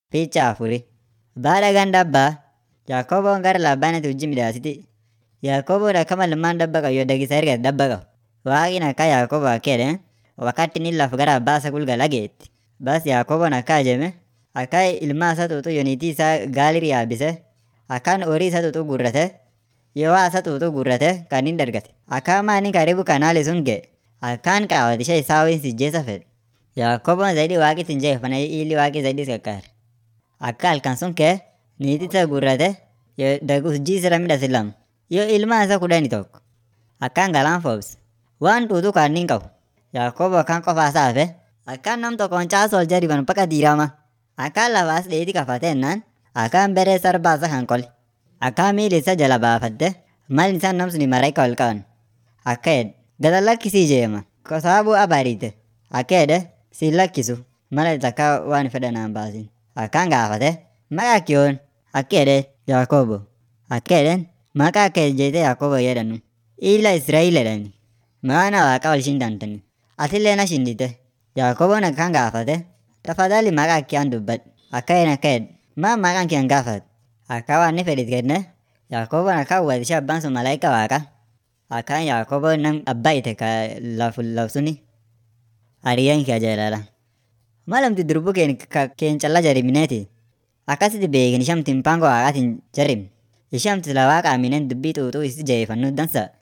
Picha afuri. Baada gan dabbaa Yaaqoboon gara laabbaanitti hojii midhaasiti. Yaaqoboon akkama ilmaan dabba qabu yoo dagisa ergate dabba qabu. Waaqni akka Yaaqoboo akka jedheen wakati inni laf gara abbaa isaa gulgala geetti. Bas Yaaqoboon akka ajeme akka ilmaan isaa xuuxuu yoo niitii isaa gaalir yaabbise akkaan horii isaa xuuxuu gurrate yoo waa isaa xuuxuu gurrate kan inni dargate. Akka amma inni karibu kanaali sun ga'e akkaan qaawwate ishee isaa waliin sijjeessa fedhe. Yaaqoboon zaidi waaqitti hin jeefane ili waaqi zaidi isa qaqqaare. Akka halkan sun ka'e niitii isaa gurrate yoo hojii isirra midhase lama yoo ilmaan isaa kudhani tokko akkaan galaan foobse. Waan xuuxuu kan inni hin qabu. Yaaqoboo akkaan qofaa isaa hafe akkaan nam tokkoon caasoo ol jariban baqa diirama. Akkaan lafaas dheedii kafate ennaan akkaan beree sarbaa isaa kan qole. Akkaan miilli isaa jala baafatte mal isaan nam suni maraika ol qaban. Akka jedhe gad lakkisii jeema sababu abariite akka jedhe siin lakkisu mala takka waan fedha naan baasin. Akkaan gaafate maqaa kee yoon akka jedhe Yaaqobo. Akka jedheen maqaa kee jeetee Yaaqobo jedhanu. Ila Israa'el jedhani. Maana waaqa wal shindantani. Atillee na shindite. Yaaqoboon akkaan gaafate tafadhali maqaa kee an dubbadhu. Akka jedhen akka jedhe maal maqaan kee an gaafate. Akka waan inni fedhit kenne Yaaqoboon akkaan hubate ishee abbaan sun malaayika waaqa. Akkaan Yaaqoboon nam abbaa ite ka lafu suni hariyyaan kee ajaa'ilala. Malamti durbuu keen keen callaa jarimineeti. Akkasitti beekin ishamti mpango waaqaatiin jarim. Ishamti sila waaqa amineen dubbii xuuxuu isi jeefannu dansa.